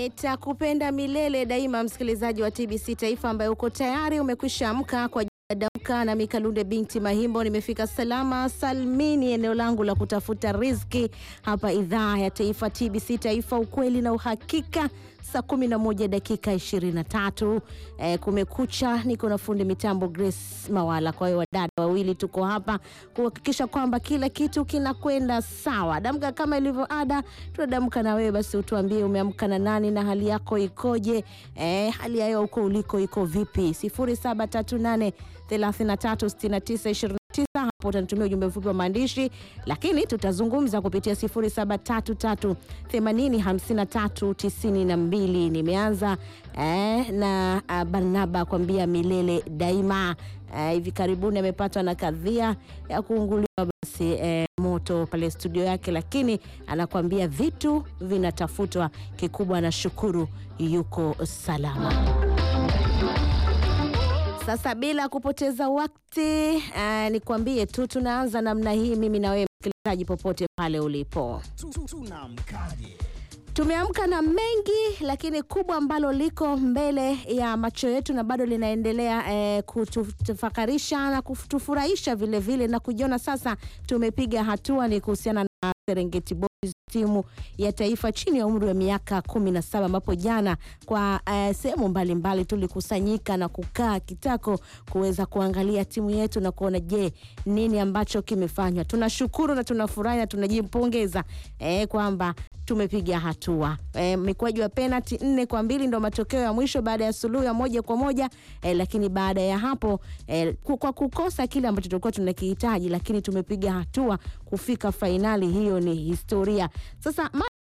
Nitakupenda milele daima, msikilizaji wa TBC Taifa ambaye uko tayari umekwisha amka kwa Damka na Mikalunde binti Mahimbo. Nimefika salama salmini eneo langu la kutafuta riziki hapa idhaa ya taifa TBC Taifa, ukweli na uhakika. Saa 11 dakika 23, eh, kumekucha. Niko na fundi mitambo Grace Mawala. Kwa hiyo wadada wawili tuko hapa kuhakikisha kwamba kila kitu kinakwenda sawa. Damka kama ilivyo ada, tunadamka na wewe basi, utuambie umeamka na nani na hali yako ikoje? Eh, hali yayo huko uliko iko vipi? 0738 336929 hapo utanitumia ujumbe mfupi wa maandishi, lakini tutazungumza kupitia 0733805392. Nimeanza eh, na uh, Barnaba kwambia milele daima. Eh, hivi karibuni amepatwa na kadhia ya kuunguliwa basi eh, moto pale studio yake, lakini anakuambia vitu vinatafutwa. Kikubwa anashukuru yuko salama. Sasa bila kupoteza wakati uh, nikwambie tu tunaanza namna hii, mimi na wewe msikilizaji, popote pale ulipo, Tunamkaje? tumeamka na mengi, lakini kubwa ambalo liko mbele ya macho yetu na bado linaendelea eh, kutufakarisha na kutufurahisha vile vile na kujiona sasa tumepiga hatua ni kuhusiana na Serengeti Boys timu ya taifa chini ya umri wa miaka kumi na saba ambapo jana kwa uh, sehemu mbalimbali tulikusanyika na kukaa kitako kuweza kuangalia timu yetu na kuona je, nini ambacho kimefanywa. Tunashukuru na tunafurahi na tunajipongeza eh, kwamba tumepiga hatua eh, mikwaju ya penalti nne kwa mbili ndo matokeo ya mwisho baada ya suluhu ya moja kwa moja eh, lakini baada ya hapo eh, kwa kukosa kile ambacho tulikuwa tunakihitaji, lakini tumepiga hatua kufika fainali. Hiyo ni historia. Sasa